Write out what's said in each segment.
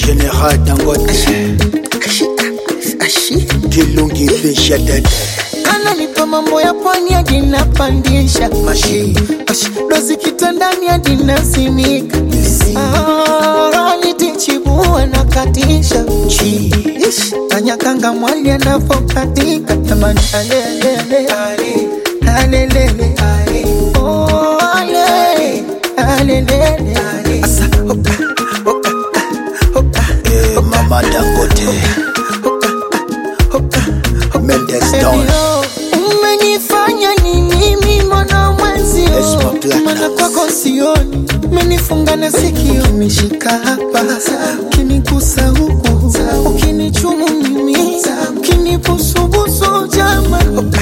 General Dangote Kilungi Fisha Dede ananipa mambo ya pwani hadi napandisha Mashi Ash, dozi kitandani hadi nasimika Ah, nitichibua na katisha Chi Ish, tanyakanga mwali anavokatika tamani alelele alelele Oh, ale alelele asa oka oka oka eh, Mama Dangote oka Mendes Don Ebio, umenifanya nini mimona mwenzio Esma Platinum. mana kwako sioni menifunga na sikio umeshika hapa ukinigusa huku ukinichumu mimi ukinibusubusu jama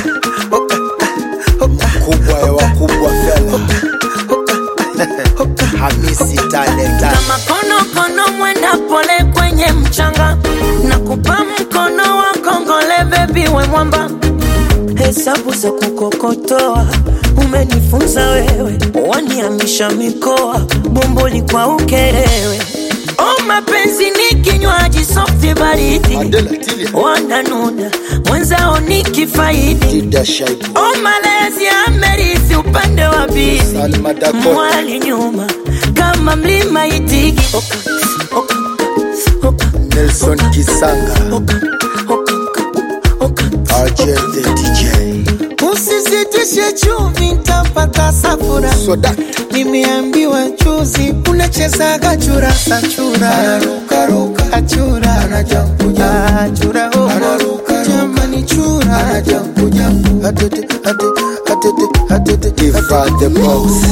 Kubwa ya wakubwa fela Hamisi Talenta kama konokono mwenda pole kwenye mchanga na kupa mkono wa kongole bebi we mwamba hesabu za kukokotoa umenifunza wewe waniamisha mikoa bomboli kwa ukerewe o mapenzi ni kinywaji softi baridi Adela Tilia wananuna mwenzao ni kifaidi Dida Shaibu o malezi amerithi upande wa bizi Salma Dakota mwali nyuma kama mlima itigi oka, oka, oka, Nelson Kisanga oka, oka, oka. RJ the DJ usizitishe chumvi ntapata safura Soda nimeambiwa juzi unachezaga churasa chura achura achura hoho jamani chura Ifa the boss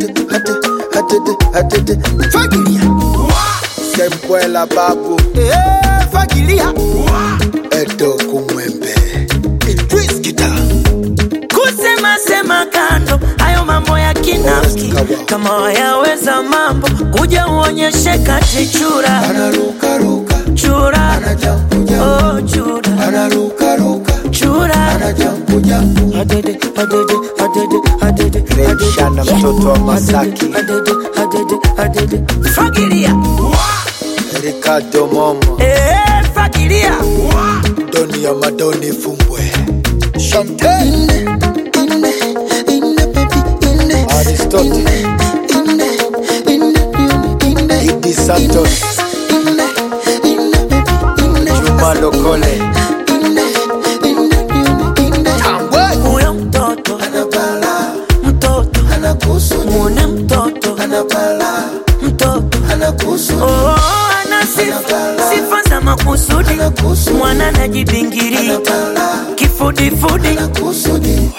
fagilia Sembwela babu Eh, fagilia Edo Kumwembe Idris Kita kusema sema kando hayo mambo ya kinafiki Kawa. kama wayaweza mambo kuja uonyeshe kati chura chura oh, chura chura Adede, adede, adede, adede, Remshana adede. mtoto wa Masaki Adede, adede, adede. fagilia Ricardo Momo Eh, fagilia Doni ya Madoni Fumbwe Chantel Inde, inde, inde, baby, inde. Aristotle. Inde, inde, inde, inde. Idi Santos Inde, inde, baby, inde. Juma Lokole Inde, inde, inde, inde. huyo mtoto mtoto mwone mtoto mtoto oh, ana sifa sifa za makusudi mwana najibingiria kifudifudi